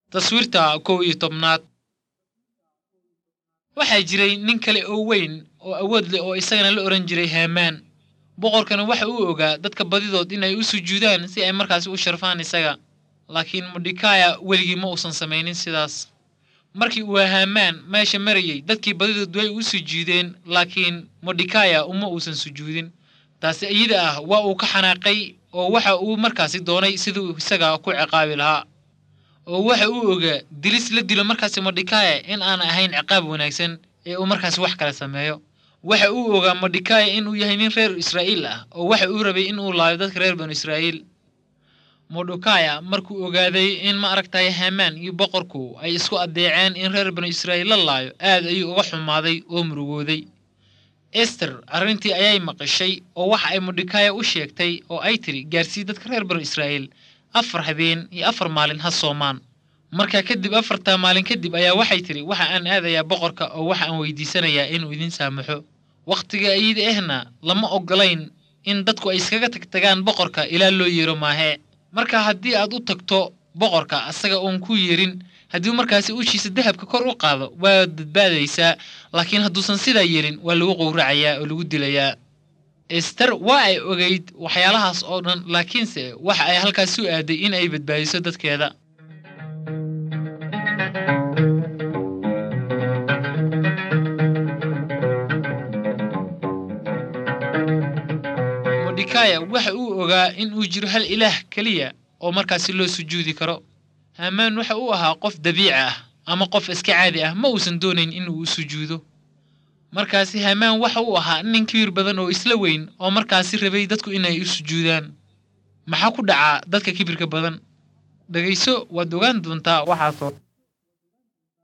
taswiirta kow iyo tobnaad waxaa jiray nin kale oo weyn oo awood leh oo isagana la odhan jiray haamaan boqorkana waxa uu ogaa dadka badidood inay u sujuudaan si ay markaasi u sharfaan isaga laakiin modhikaya weligii ma uusan samaynin sidaas markii uu haamaan meesha marayey dadkii badidood way u sujuudeen laakiin modhikaya uma uusan sujuudin taasi iyada ah waa uu ka xanaaqay oo waxa uu markaasi doonay siduu isaga ku ciqaabi lahaa oo waxa uu ogaa dilis la dilo markaasi modhikaya in aan ahayn ciqaab wanaagsan ee uu markaasi wax kale sameeyo waxa uu ogaa modhikaya inuu yahay nin reer israa'iil ah oo waxa uu rabay inuu laayo dadka reer banu israa'iil modhikaya markuu ogaaday in ma aragtay hamaan iyo boqorku ay isku addeeceen in reer banu israa'iil la laayo aad ayuu uga xumaaday oo murugooday ester arrintii ayay maqashay oo waxa ay modhikaya u sheegtay oo ay tidhi gaarsii dadka reer banu israa'iil afar habeen iyo afar maalin ha soomaan markaa kadib afartaa maalin kadib ayaa waxay tidhi waxa aan aadayaa boqorka oo waxa aan weydiisanayaa inuu idin saamaxo wakhtiga iyada ahna lama ogolayn in dadku ay iskaga tagtagaan boqorka ilaa loo yeero maahee marka haddii aad u tagto boqorka asaga uun ku yeerin haddii markaasi ushiisa dahabka kor u qaado waad badbaadaysaa laakiin hadduusan sidaa yeelin waa lagu qowracayaa oo lagu dilayaa ester waa ay ogayd waxyaalahaas oo dhan laakiinse waxa ay halkaas u aaday in ay badbaadiso dadkeeda modhikaya waxa uu ogaa in uu jiro hal ilaah keliya oo markaasi loo sujuudi karo haamaan waxa uu ahaa qof dabiici ah ama qof iska caadi ah ma uusan doonayn inuu u sujuudo markaasi haamaan waxa uu ahaa nin kibir badan oo isla weyn oo markaasi rabay dadku inay u sujuudaan maxaa ku dhacaa dadka kibirka badan dhegayso waad ogaan doontaa waxaasoo